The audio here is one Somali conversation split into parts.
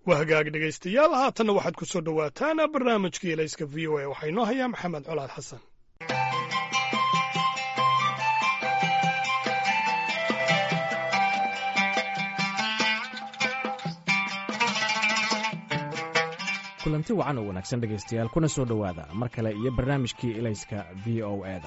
waa hagaag dhegaystayaal haatanna waxaad ku soo dhowaataan barnaamijkii elayska v o a waxaa inoo hayaa maxamed colaad xasan kulanti wacan oo wanaagsan dhegaystayaal kuna soo dhowaada mar kale iyo barnaamijkii elayska v o eda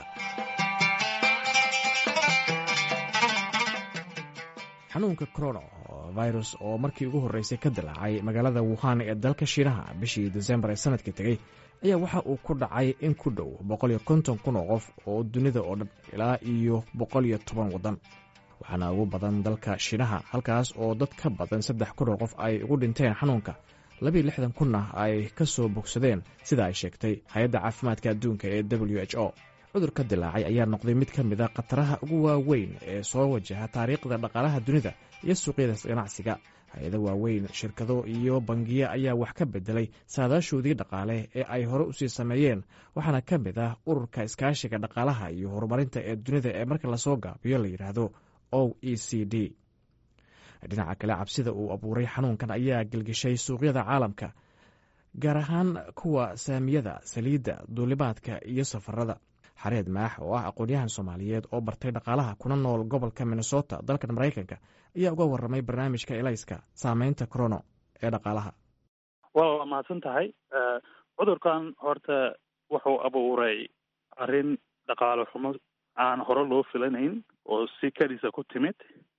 xanuunka corono virus oo markii ugu horreysay ka dilaacay magaalada wuhan ee dalka shiinaha bishii desembar ee sanadkii tegey ayaa waxa uu ku dhacay in ku dhow boqol iyo konton kun oo qof oo dunida oo dhan ilaa iyo boqol iyo toban waddan waxaana ugu badan dalka shiinaha halkaas oo dad ka badan saddex kun oo qof ay ugu dhinteen xanuunka labiyo lixdan kunna ay ka soo bogsadeen sida ay sheegtay hay-adda caafimaadka adduunka ee w h o cudurka dilaacay ayaa noqday mid ka mid a khataraha ugu waaweyn ee soo wajaha taariikhda dhaqaalaha dunida iyo suuqyada ganacsiga hay-ado waaweyn shirkado iyo bangiyo ayaa wax ka bedelay saadaashoodii dhaqaale ee ay hore usii sameeyeen waxaana ka mid ah ururka iskaashiga dhaqaalaha iyo horumarinta ee dunida ee marka lasoo gaabiyo la yidhaahdo o e c d dhinaca kale cabsida uu abuuray xanuunkan ayaa gelgishay suuqyada caalamka gaar ahaan kuwa saamiyada saliidda duulimaadka iyo safarada xareed maax oo ah aqoon-yahan soomaaliyeed oo bartay dhaqaalaha kuna nool gobolka minnesota dalkan maraykanka ayaa uga warramay barnaamijka elayska saameynta corono ee dhaqaalaha waa mahadsan tahay cudurkan horta wuxuu abuuray arrin dhaqaale xumo aan hore loo filanayn oo si keliisa ku timid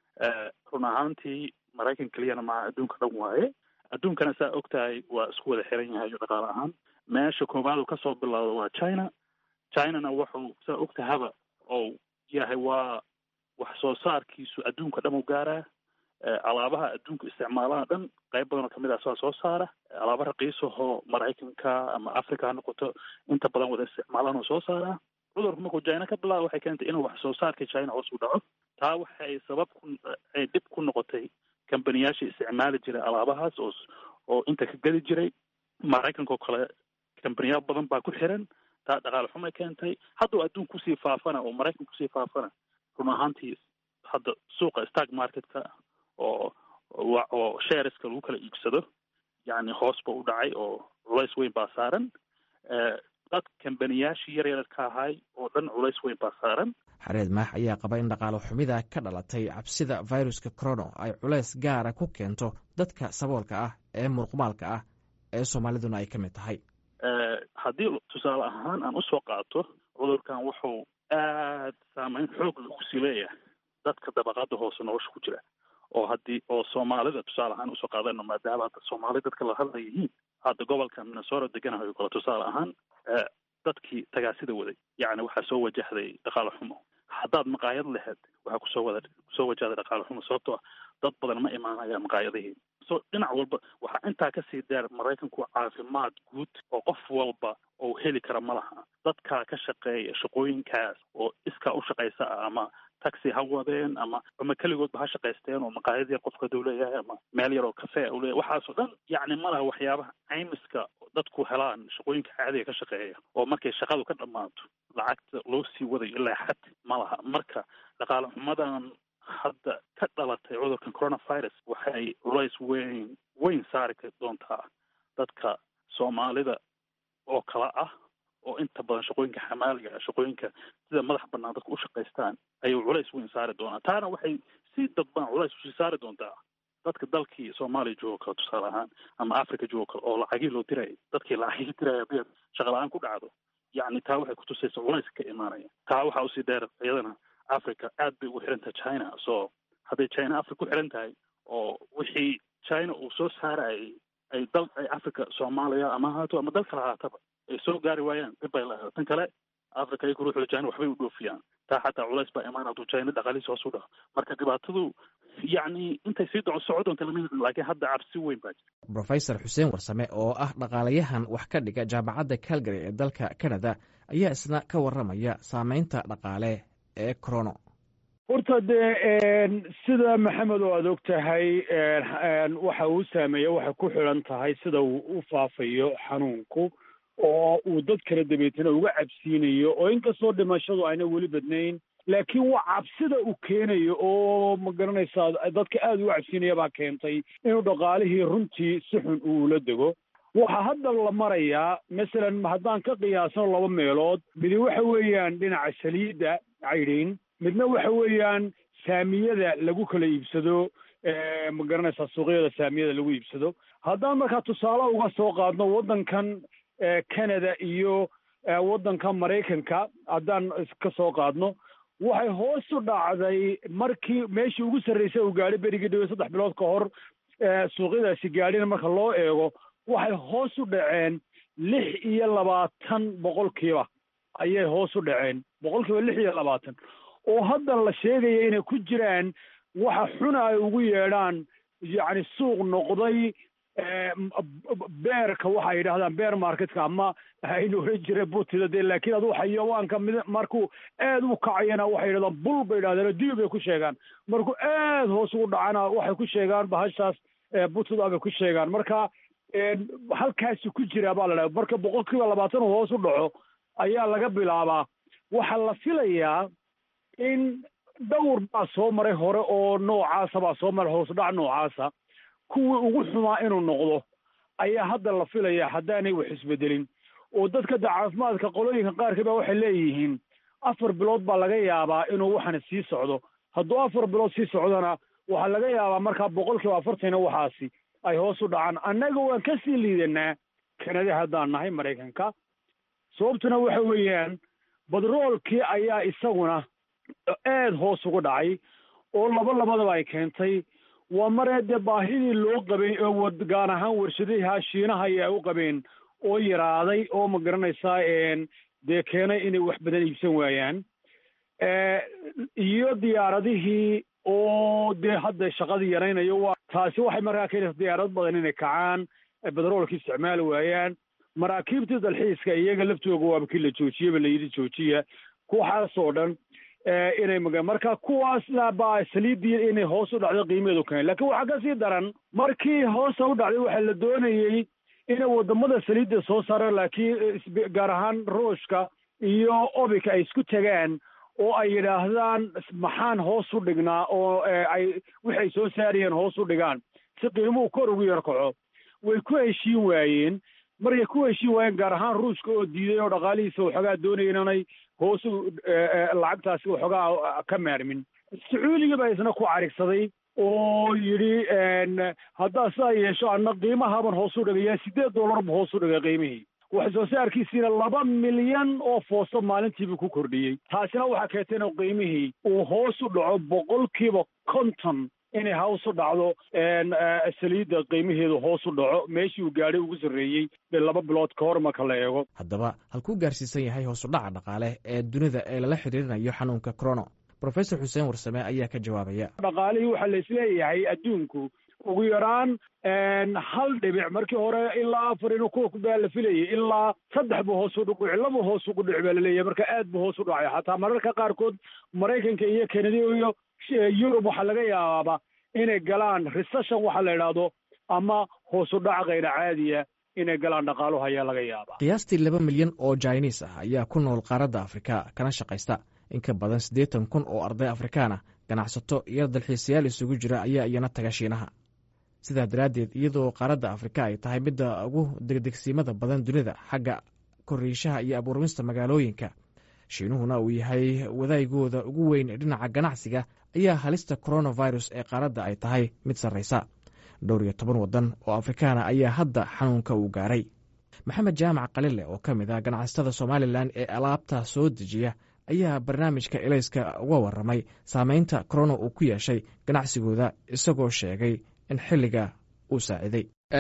run ahaantii maraykan keliyana maa adduunka dhan waaye adduunkana saa og tahay waa isku wada xiran yahay dhaqaale ahaan meesha koowaad uu kasoo bilowda waa china chinana wuxuu saa og tahaba ou yahay waa wax soo saarkiisu adduunka dhan u gaaraa alaabaha adduunka isticmaalaha dhan qayb badan oo kamid ah saa soo saara alaaba raqiisahoo maraykanka ama africa ha noqoto inta badan wada isticmaalaan oo soo saaraa cudurku markuu china ka bilaaba waxay keentay inuu wax soo saarka china hoos u dhaco taa waxay sabab ku ay dhib ku noqotay kambaniyaashii isticmaali jiray alaabahaas oo oo inta ka geli jiray maraykanka oo kale kambaniyaal badan baa ku xiran taa dhaqaale xumay keentay hadduu adduun kusii faafana oo maraykan kusii faafana run ahaantii hadda suuqa stark marketka oo oo shareska lagu kala iibsado yacni hoos ba u dhacay oo culays weyn baa saaran dad kambaniyaashii yar yar ka ahay oo dhan culays weyn baa saaran xareed maax ayaa qaba in dhaqaalo xumida ka dhalatay cabsida viruska corono ay culays gaara ku keento dadka saboolka ah ee muruqmaalka ah ee soomaaliduna ay ka mid tahay haddii tusaale ahaan aan usoo qaato cudurkan wuxuu aad saameyn xoog lagu sii leeyahay dadka dabaqada hoose nolosha ku jira oo haddii oo soomaalida tusaale ahaan usoo qaadano maadaama hadda soomaali dadka la hadla yihiin hadda gobolka minnesota deganahay kale tusaale ahaan dadkii tagaasida waday yacni waxaa soo wajahday dhaqaale xumo haddaad maqaayad lahayd waxaa kusoo wada kusoo wajahday dhaqaale xumo sababtoo ah dad badan ma imaanayaan maqaayadihii so dhinac walba waxaa intaa kasii dheer maraykanku caafimaad guud oo qof walba oo heli kara ma laha dadkaa ka shaqeeya shaqooyinkaas oo iskaa u shaqaysa ah ama taxi ha wadeen ama ama keligoodba ha shaqaysteen oo maqaayad yar qofka haduu leeyahay ama meel yar oo cafe u leeyahay waxaasoo dhan yacni ma laha waxyaabaha caymiska dadku helaan shaqooyinka caadiga ka shaqeeya oo markay shaqadu ka dhammaato lacagta loo sii wadayo ilaa xad ma laha marka dhaqaale xumadan hadda ka dhalatay cudurkan coronavirus waxay culays weyn weyn saari doontaa dadka soomaalida oo kala ah oo inta badan shaqooyinka xamaaliga shaqooyinka sida madax banaan dadku u shaqaystaan ayuu culays weyn saari doonaa taana waxay si dadban culays usii saari doontaa dadka dalkii soomaaliya joogo kale tusaale ahaan ama africa joogo kale oo lacagii loo diraya dadkii lacagii diraya hadii shaqa la-aan ku dhacdo yacni taa waxay kutusaysa culays ka imaanaya taa waxaa usii dheer iyadana africa aad bay ugu xiran tahay china so hadday china africa ku xiran tahay oo wixii china uu soo saarayay ay dal ay africa soomaaliya ama ahaato ama dal kale ahaataba ay soo gaari waayaan dib bay lahayd tan kale africa iyagu ruuxda china waxbay u dhoofiyaan taa xataa culays baa imaan hadduu china dhaqaalihiisa hoos u dhaco marka dhibaatadu yacni intay sii doco soco doonta lama yaqaan laakiin hadda cabsi weyn baa jira rofesor xuseen warsame oo ah dhaqaalayahan wax ka dhiga jaamacadda calgary ee dalka canada ayaa isna ka warramaya saameynta dhaqaale ee corono horta dee sida maxamed oo aad og tahay waxa uu saameeya waxay ku xidhan tahay sida uu u faafayo xanuunku oo uu dad kala dabeetana uga cabsiinayo oo inkastoo dhimashadu ayna weli badnayn laakiin waa cabsida uu keenayo oo ma garanaysaa dadka aada uga cabsinaya baa keentay inuu dhaqaalihii runtii si xun uula dego waxaa hadda la marayaa masalan haddaan ka qiyaasno laba meelood midi waxa weeyaan dhinaca saliidda caydhiin midna waxa weeyaan saamiyada lagu kala iibsado ma garanaysaa suuqyada saamiyada lagu iibsado haddaan markaa tusaale uga soo qaadno waddankan canada iyo waddanka maraykanka haddaan ka soo qaadno waxay hoos u dhacday markii meeshii ugu sarraysay uu gaadhay berigii dhawe saddex bilood ka hor suuqyadaasi gaadhina marka loo eego waxay hoos u dhaceen lix iyo labaatan boqolkiiba ayay hoos u dhaceen boqolkiiba lix iyo labaatan oo hadda la sheegaya inay ku jiraan waxa xuna ay ugu yeedhaan yacni suuq noqday beerka waxa ay yidhahdaan beer marketka ama aynu oran jira butida dee laakiin aduu xayawaanka mid markuu aad u kacayana waxay yidhahdaan bul bay yidhahdeen diyo bay ku sheegaan markuu aad hoos ugu dhacana waxay ku sheegaan bahashaas butida bay ku sheegaan marka halkaasi ku jira baa la dhaha marka boqolkiiba labaatan uu hoos u dhaco ayaa laga bilaabaa waxaa la filayaa in dhowr baa soo maray hore oo noocaasa baa soo maray hoosudhac noocaasa kuwii ugu xumaa inuu noqdo ayaa hadda la filayaa haddaanay wax isbedelin oo dadka da caafimaadka qolooyinka qaarkii baa waxay leeyihiin afar bilood baa laga yaabaa inuu waxana sii socdo hadduu afar bilood sii socdona waxaa laga yaabaa markaa boqolkiiba afartana waxaasi ay hoos u dhacaan annaga waan ka sii liidanaa kanada haddaan nahay maraykanka sababtuna waxa weeyaan badroolkii ayaa isaguna aad hoos ugu dhacay oo laba labadaba ay keentay waa maree dee baahidii loo qabay oo gaar ahaan warshadaha shiinaha ayaa u qabeen oo yaraaday oo ma garanaysaa dee keenay inay wax badan iibsan waayaan iyo diyaaradihii oo dee hadda shaqadii yaraynayo waa taasi waxay markaa keenaysa diyaarad badan inay kacaan bedroolka isticmaali waayaan maraakiibtii dalxiiska iyaga laftooga waaba kii la joojiyeba la yidhi joojiya kuwaxaasoo dhan inay maga marka kuwaasna baa saliiddii inay hoos u dhacdo qiimaheedu keen lakiin waxaa ka sii daran markii hoosa u dhacday waxaa la doonayey inay waddamada saliidda soo saaraan laakiin gaar ahaan ruushka iyo obika ay isku tagaan oo ay yidhaahdaan maxaan hoos u dhignaa oo ay wixi ay soo saarayeen hoos u dhigaan si qiimuhu kor ugu yar kaco way ku heshiin waayeen markay ku heshiin waayeen gaar ahaan ruushka oo diiday oo dhaqaalihiisa waxoogaa doonaya inanay hoos lacagtaasi waxoogaa ka maarmin sacuudiga baa isna ku carigsaday oo yidhi haddaa sidaa yeesho anna qiimahaban hoos u dhigayaa siddeed dollar bu hoos u dhigay qiimihii wax soo saarkiisiina laba milyan oo foosto maalintiibuu ku kordhiyey taasina waxaa keentay inuu qiimihii uu hoos u dhaco boqolkiiba konton inay hoos u dhacdo saliidda qiimaheedu hoos u dhaco meeshii uu gaadhay ugu sarreeyey laba bilood ka hor marka la eego haddaba halkuu gaarsiisan yahay hoosu dhaca dhaqaale ee dunida ee lala xidhiirinayo xanuunka corono profesor xuseen warsame ayaa ka jawaabaya dhaqaalihii waxaa la isleeyahay adduunku ugu yaraan hal dhibic markii hore ilaa afar inuu kuwa baa la filayay ilaa saddex buu hoos u dhuci laba hoos ugu dhici baa laleeyahay marka aad buu hoos u dhacay xataa mararka qaarkood maraykanka iyo kanada iyo yurub waxaa laga yaabaaba inay galaan recession waxa la idhaahdo ama hoos u dhac kayra caadiya inay galaan dhaqaaluhu ayaa laga yaabaa qiyaastii laba milyan oo jainis ah ayaa ku nool qaaradda afrika kana shaqaysta in ka badan siddeetan kun oo arday afrikaan ah ganacsato iyo dalxiisayaal isugu jira ayaa iyana taga shiinaha sidaa daraaddeed iyadoo qaaradda afrika ay tahay midda ugu degdegsiimada badan dunida xagga koriishaha iyo abuurmista magaalooyinka shiinuhuna uu yahay wadaygooda ugu weyn dhinaca ganacsiga ayaa halista coronavirus ee qaaradda ay tahay mid sarraysa dhowr iyo toban waddan oo afrikaana ayaa hadda xanuunka uu gaaray maxamed jaamac qalile oo ka mid ah ganacsatada somalilan ee alaabta soo dejiya ayaa barnaamijka elayska uga warramay saameynta corona uu ku yeeshay ganacsigooda isagoo sheegay in xilliga uu saaciday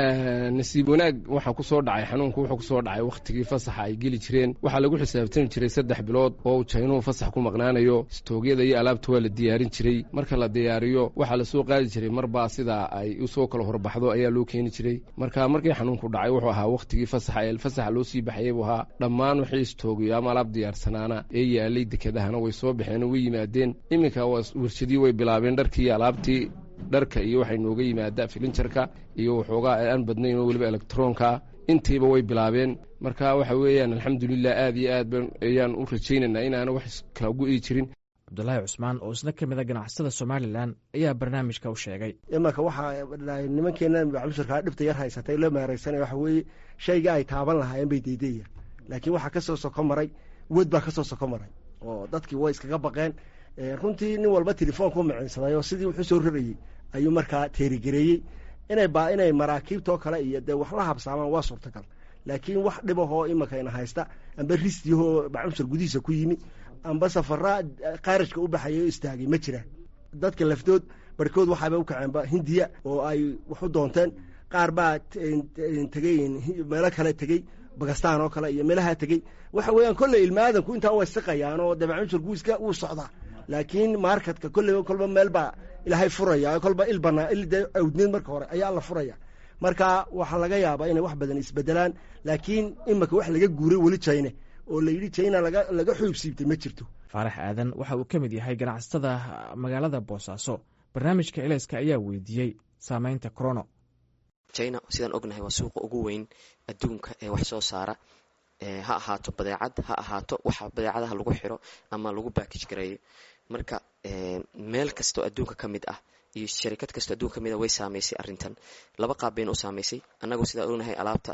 nasiib wanaag waxaa ku soo dhacay xanuunku wuxuu kusoo dhacay wakhtigii fasaxa ay geli jireen waxaa lagu xisaabtami jiray saddex bilood oo uu jaynuhu fasax ku maqnaanayo istoogyada iyo alaabta waa la diyaarin jiray marka la diyaariyo waxaa lasoo qaadi jiray marbaa sidaa ay usoo kala horbaxdo ayaa loo keeni jiray marka markii xanuunku dhacay wuxuu ahaa wakhtigii fasaxa ee fasaxa loo sii baxayay buu ahaa dhammaan wixii istoogiyo ama alaab diyaarsanaana ee yaalay dekedahana way soo baxeen oo way yimaadeen iminka warshadii way bilaabeen dharkii iyo alaabtii dharka iyo waxay nooga yimaadaa filinjarka iyo waxoogaa aan badnayn oo weliba elektaroonkaa intiiba way bilaabeen marka waxa weeyaan alxamdulilah aad iyo aad ayaan u rajaynaynaa inaana wax kala gu-i jirin cabdulaahi cusmaan oo isna ka mid a ganacsatada somalilan ayaa barnaamijka u sheegay imanka waxaa nimankeena maclushirkaa dhibta yar haysatay loo meeraysanaya waxa weeye shayga ay taaban lahaayeen bay deydaya laakiin waxaa kasoo soko maray wed baa kasoo soko maray oo dadkii way iskaga baqeen runtii nin walba telefoonku maciinsaday oo sidii wuxuu soo rarayey ayuu markaa teerigareeyey inay ba inay maraakiibtoo kale iyo dee wax la habsaamaan waa suurtagal laakiin wax dhibahoo imankayna haysta amba risdiyahoo maclushir gudihiisa ku yimi amba safara qaarajka u baxaya o istaagay ma jiraan dadka laftood barhkood waxaaba u kaceenba hindiya oo ay wax u doonteen qaar baa tegey meelo kale tegey bakistan oo kale iyo meelaha tegey waxa weeyaan kolley ilmaadanku intaa way siqayaan oo dee maclushir guiska wuu socdaa laakiin marketka kolleyba kolba meel baa ilaahay furaya kolba il banaa il dee awdneed marka hore ayaa la furaya marka waxaa laga yaabaa inay wax badan isbedelaan laakiin imanka wax laga guuray weli jine oo la yidhi jina laga laga xuub siibtay ma jirto faarax aadan waxa uu ka mid yahay ganacsatada magaalada boosaaso barnaamijka elayska ayaa weydiiyey saameynta corono china sidaan ognahay waa suuqa ugu weyn adduunka ee wax soo saara ha ahaato badeecad ha ahaato waxa badeecadaha lagu xiro ama lagu baakij gareeyo marka meel kastoo adduunka ka mid ah iyo sharikad kastoo adduunka ka mid ah way saameysay arrintan laba qaab bayna u saameysay annagoo sidaan ognahay alaabta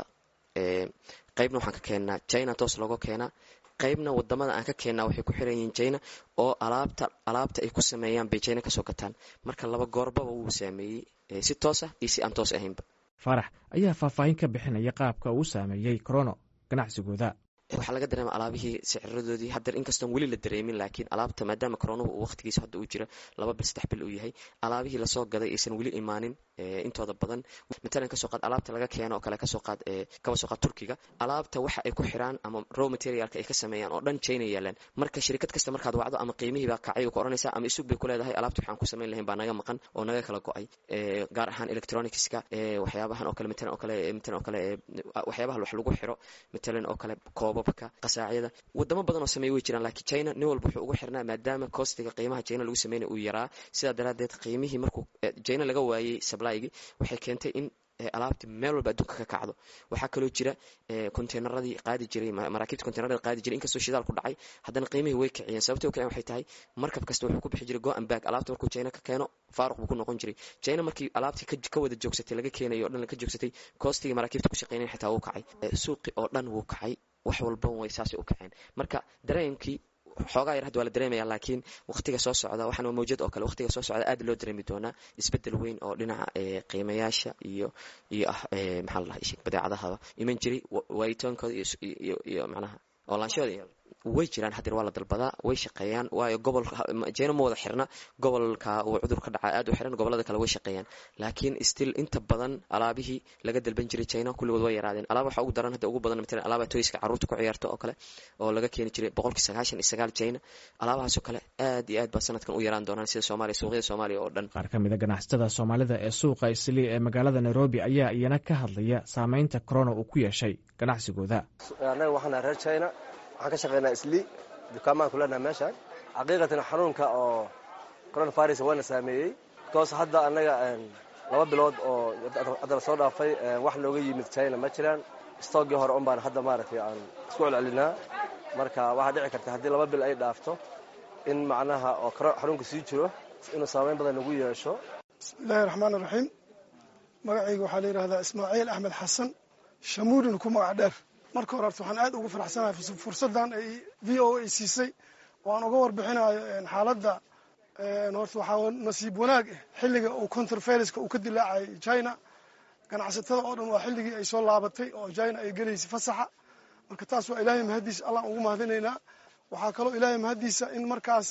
qaybna waxaan ka keennaa china toos looga keenaa qaybna wadamada aan ka keennaa waxay ku xiran yihiin china oo alaabta alaabta ay ku sameeyaan bay china kasoo gataan marka laba goorbaba wuu saameeyey si toos ah iyo si aan toos ahaynba faarax ayaa faahfaahin ka bixinaya qaabka uu saameeyey corono ganacsigooda waxaa laga dareema alaabihii siciradoodii hadeer inkastoon weli la dareemin laakiin alaabta maadaama koronuhu uu waqtigiisa hadda uu jiro laba bil saddex bil uu yahay alaabihii lasoo gaday aysan weli imaanin intooda badan matalan kasoo qaad alaabta laga keeno oo kale kasoo qaad kaba soo qaad turkiga alaabta waxa ay ku xiraan ama raw materialka ay ka sameeyaan oo dhan china yaalaan marka shirkad kasta markaad wacdo ama qiimihii baa kacay ku oranaysaa ama isug bay ku leedahay alaabta waxaan ku samayn lahayn baa naga maqan oo naga kala go-ay gaar ahaan electronicska waxyaabahan oo kale matalan oo kale matalan oo kale waxyaabaha wax lagu xiro matalan oo kale koobabka qasaacyada wadamo badan oo sameeya way jiraan laakiin china nin walba wuxuu ugu xirnaa maadaama kostiga qiimaha china lagu sameynaya uu yaraa sidaa daraaddeed qiimihii markuu china laga waayey sablaygii waxay keentay in alaabti meel walba adduunka ka kacdo waxaa kaloo jira conteynaradii qaadi jiray maraakiibta conteynaradii qaadi jiray inkastoo shidaal ku dhacay haddana qiimihii way kiciyeen sababtay u kiciyeen waxay tahay markab kasta wuxuu ku bixi jiray go and back alaabta markuu china ka keeno faaruq buu ku noqon jiray china markii alaabtii ka wada joogsatay laga keenayo o dhan ka joogsatay koostigii maraakiibta ku shaqeynayn xitaa wuu kacay suuqi oo dhan wuu kacay wax walba way saasay u kaceen marka dareenkii xoogaa yar hadda waa la dareemaya laakiin waqtiga soo socda waxaan waa mawjad oo kale waqtiga soo socda aad loo dareemi doonaa isbedel weyn oo dhinaca qiimayaasha iyo iyo ah maxaa la dhahay badeecadahaba iman jiray waayitoonkooda iyo iyo macnaha oolaanshooda way jiraan hadeer waa la dalbadaa way shaqeeyaan waayo gobol jena ma wada xirna gobolka uu cudur ka dhaca aad u xiran gobolada kale way shaqeeyaan laakiin still inta badan alaabihii laga dalban jiray china kulligood way yaraadeen alaaba waxa ugu daran hadda ugu badan matalan alaaba toyska carruurta ku ciyaarta oo kale oo laga keeni jiray boqolkii sagaashan iyo sagaal china alaabahaas oo kale aad iyo aad baa sanadkan u yaraan doonaan sida soomaaliya suuqyada soomaaliya oo dhan qaar ka mid a ganacsatada soomaalida ee suuqa islii ee magaalada nairobi ayaa iyana ka hadlaya saameynta corona uu ku yeeshay ganacsigooda annaga waxaan reer china waxaan ka shaqeynaa islii dukaamaan ku leenaha meeshaan xaqiiqatan xanuunka oo coronavirus waana saameeyey bikoos hadda annaga laba bilood oo hadda lasoo dhaafay wax nooga yimid china ma jiraan stoogii hore un baan hadda maaragtay aan isku celcelinaa marka waxaa dhici karta haddii laba bil ay dhaafto in macnaha oo xanuunka sii jiro inuu saameyn badan nagu yeesho bismillahi raxmaan iraxiim magacayga waxaa la yidhahdaa ismaaciil axmed xasan shamuudin ku magac dheer marka hore horta waxaan aad ugu faraxsanahay fursaddan ay v o a siisay oo aan uga warbixinayo xaaladda horta waxaa nasiib wanaag ah xilliga uu counterferiska uu ka dilaacay china ganacsatada oo dhan waa xilligii ay soo laabatay oo china ay gelaysay fasaxa marka taas waa ilaahay mahaddiisa allaan ugu mahadinaynaa waxaa kaloo ilaahay mahaddiisa in markaas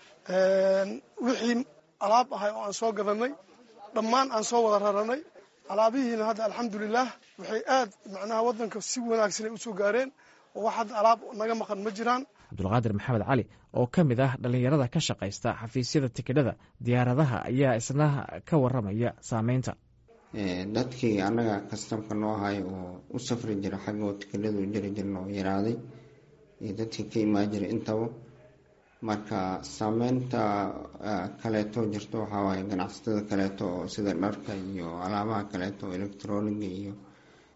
wixii alaab ahay oo aan soo gadanay dhammaan aan soo wada raranay alaabihiina hadda alxamdulilah waxay aad macnaha waddanka si wanaagsanay usoo gaareen oo wax hadda alaab naga maqan ma jiraan cabdulqaadir maxamed cali oo ka mid ah dhallinyarada ka shaqaysta xafiisyada tikidhada diyaaradaha ayaa isna ka waramaya saameynta dadkii annaga kastamka noo ahay oo u safri jira xaggoo tikidhadu jiri jirna oo yaraaday iyo dadkii ka imaan jiray intaba marka saameynta kaleeto jirto waxaa waaye ganacsatada kaleeto oo sida dharka iyo alaabaha kaleeto oo electroniga iyo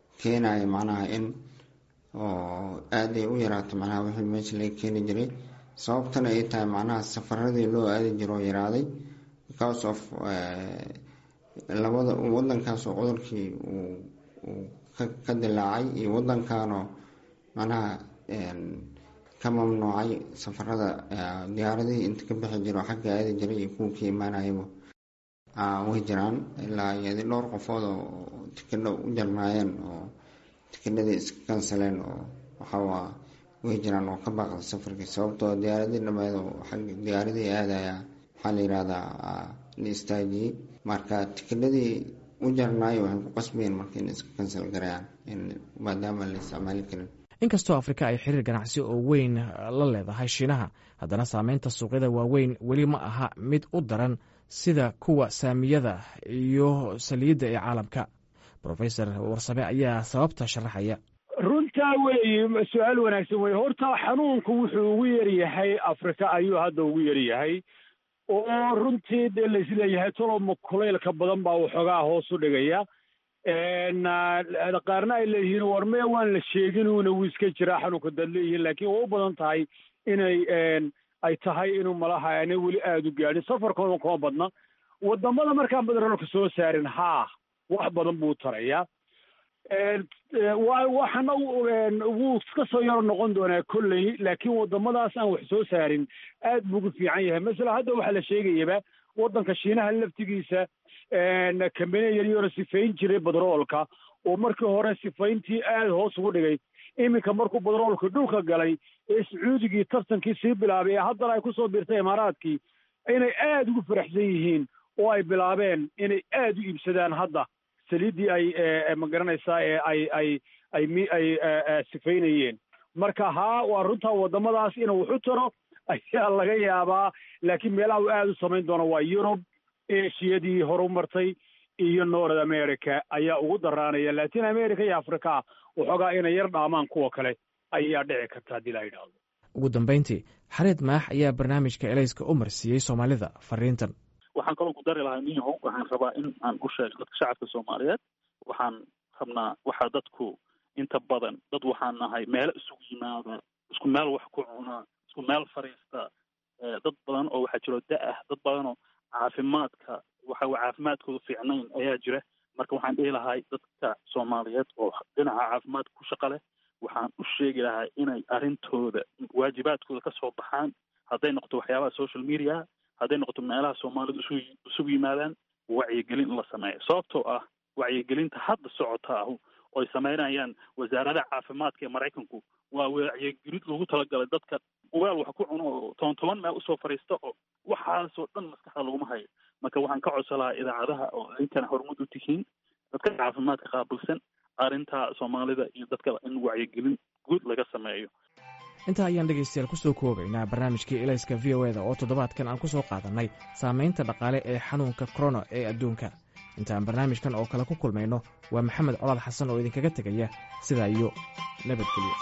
keenaya macnaha in oo aaday u yaraato macnaha wixii meesha laga keeni jiray sababtana ay tahay macnaha safaradii loo aadi jiro oo yaraaday because of labada wadankaas oo cudurkii uu ka dilaacay iyo wadankanoo macnaha ka mamnuucay safarada diyaaradihii inta ka bixi jiro xagga aadi jiray iyo kuwa ka imaanayaba way jiraan ilaa iyadi dhowr qofood oo tikidho u jarnaayeen oo tikidhadii iska kansaleen oo waxawaa way jiraan oo ka baaqda safarkii sababtoo diyaaradii dhameed xagga diyaaradii aadaya waxaa la yihahdaa la istaajiyey marka tikidhadii u jarnaayo waxay ku qasbayeen marka in iska kansal garayaan maadaama la isticmaali karin inkastoo afrika ay xiriir ganacsi oo weyn la leedahay shiinaha haddana saameynta suuqyada waaweyn weli ma aha mid u daran sida kuwa saamiyada iyo saliidda ee caalamka rofesor warsame ayaa sababta sharaxaya runtaa weeye su-aal wanaagsan weye horta xanuunku wuxuu ugu yaryahay afrika ayuu hadda ugu yaryahay oo runtii dee laisleeyahay toloma kulaylka badan baa waxoogaa hoos u dhigaya qaarna ay leeyihiin war mee waan la sheegin uuna wuu iska jiraa xanuunka dad leeyihiin laakiin waa u badan tahay inay ay tahay inuu malaha aanay weli aada u gaadhin safarkooda kuma badna wadamada markaan badarolka soo saarin haa wax badan buu tarayaa waxana wuu iska soo yaro noqon doonaa kolley laakiin wadamadaas aan wax soo saarin aad buu ugu fiican yahay masala hadda waxaa la sheegayaba waddanka shiinaha laftigiisa kambaniya yaryaro sifayn jiray badroolka oo markii hore sifayntii aad hoos ugu dhigay iminka markuu badroolka dhulka galay ee sacuudigii tartankii sii bilaabay ee haddana ay kusoo biirtay imaaraadkii inay aada ugu faraxsan yihiin oo ay bilaabeen inay aada u iibsadaan hadda saliiddii ay magaranaysaa ee ay ay ay mi ay sifaynayeen marka haa waa runtaa waddamadaas inuu waxu taro ayaa laga yaabaa laakiin meelaha uu aada u samayn doono waa yurub eshiyadii horumartay iyo north america ayaa ugu daraanaya latin america iyo africa waxoogaa inay yar dhaamaan kuwa kale ayaa dhici karta haddii la yidhaahdo ugu dambayntii xareed maax ayaa barnaamijka elayska u marsiiyey soomaalida fariintan waxaan kaloo ku dari lahaa niyahow waxaan rabaa in aan u sheego dadka shacabka soomaaliyeed waxaan rabnaa waxaa dadku inta badan dad waxaan nahay meelo isugu yimaada isku meel wax ku cunaa isku meel fariista dad badan oo waxaa jiro da-ah dad badanoo caafimaadka waxa caafimaadkooda fiicnayn ayaa jira marka waxaan dhihi lahay dadka soomaaliyeed oo dhinaca caafimaadka ku shaqa leh waxaan u sheegi lahaa inay arrintooda waajibaadkooda ka soo baxaan hadday noqoto waxyaabaha social media hadday noqoto meelaha soomaalidu isu isugu yimaadaan wacyigelin in la sameeyo sababtoo ah wacyigelinta hadda socota ahu oy samaynayaan wasaaradaha caafimaadka ee maraykanku waa wacyigelin lagu talagalay dadka weel wax ku cuno oo toban toban meel usoo fadhiista oo waxaasoo dhan maskaxda laguma hayo marka waxaan ka codsan lahaa idaacadaha oo idinkana horumud u tihiin dadka caafimaadka qaabilsan arrinta soomaalida iyo dadka in wacyigelin guud laga sameeyo intaa ayaan dhegaystayaal ku soo koobaynaa barnaamijkii elayska v o eda oo toddobaadkan aan ku soo qaadannay saamaynta dhaqaale ee xanuunka korona ee adduunka intaan barnaamijkan oo kale ku kulmayno waa maxamed colaad xasan oo idinkaga tegaya sidaa iyo nabadgelyo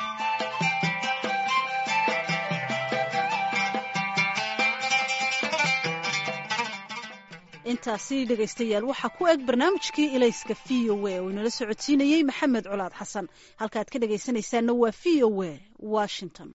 intaasi dhegaystayaal waxaa ku eg barnaamijkii ilayska v o a oo inala socodsiinayey maxamed colaad xasan halkaad ka dhegaysanaysaanna waa v o a washington